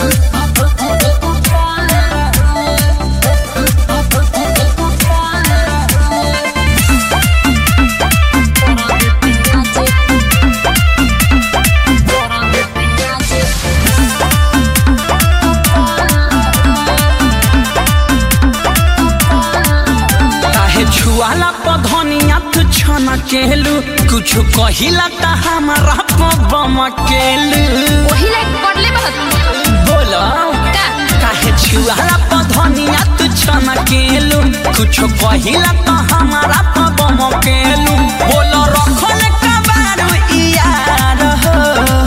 काहे छुआला पधनिया तू छन केलू कुछ कहिला त हमारा पबम केलू वही लाइक पढ़ले बहुत बोला का काहे छुआला पधनिया तू छन केलू कुछ कहिला त हमारा पबम केलू बोलो रखल कबारू यार हो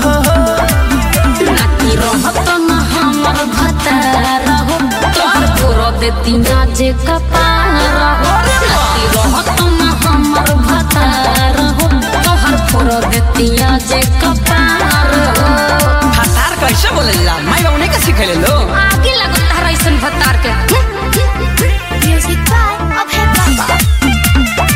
नाती रहत न हमर भतार हो तोहर पूरा देती ना जे कपार हो नाती रहत न हमर भतार हो तोहर पूरा देती ना जे कपार हो हतार कैसे बोलेला मैं उन्हें का सिखले लो आगे लगो तारा ऐसन भतार के म्यूजिक बाय अब है बाबा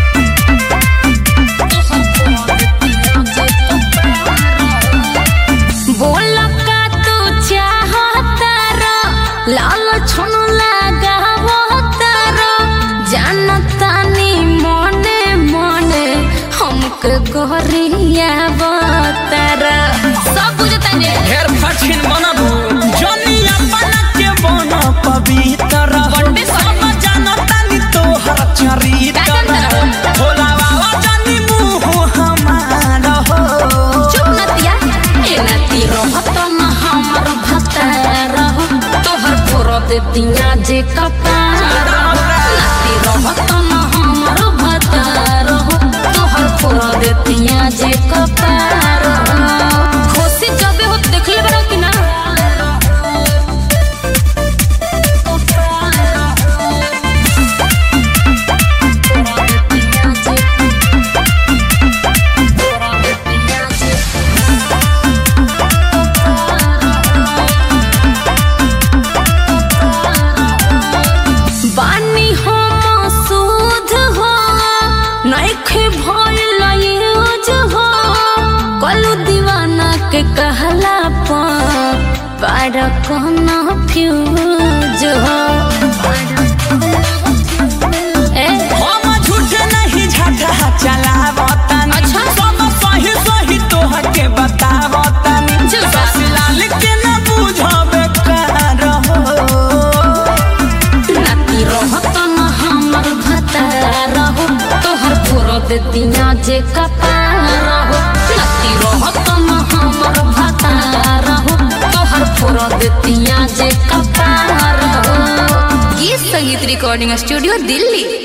बोल का तू चाहता रो लाल छन लगावता रो जानता नी मने मने हमके गोरिया बतारा सब बुझता ने ढेर कठिन बनबू जनी अपन के बन पवित्र बड़े सब जानता नी तोहर चरित्र का जानता भोला बाबा जनी मुँह हमार हो चुप नतिया ए नती रहत न हमर भतार हो तोहर फोरो दे दिया जे कपार हो। नती रहत न हमर भतार हो तोहर फोरो दे दिया जे कपार हो। खुशी जबे हो देखले बड़ा कि ना बानी हो मसूद हो नइखे भइल यूज हो कलू दीवाना के कहला पर पार कहना फ्यूज हो ए हम झूठ नहीं झटा चलावतन अच्छा। सब सही सही तोहर के बतावतन झूठा। ससलाल के न बुझबे कर हो नाती रहत न हमर भतार हो तोहर पूरा दे दिया जे कपार हो नाती रहत न हमर भतार हो तोहर पूरा दे दिया जे कपार हो गीत संगीत रिकॉर्डिंग स्टूडियो दिल्ली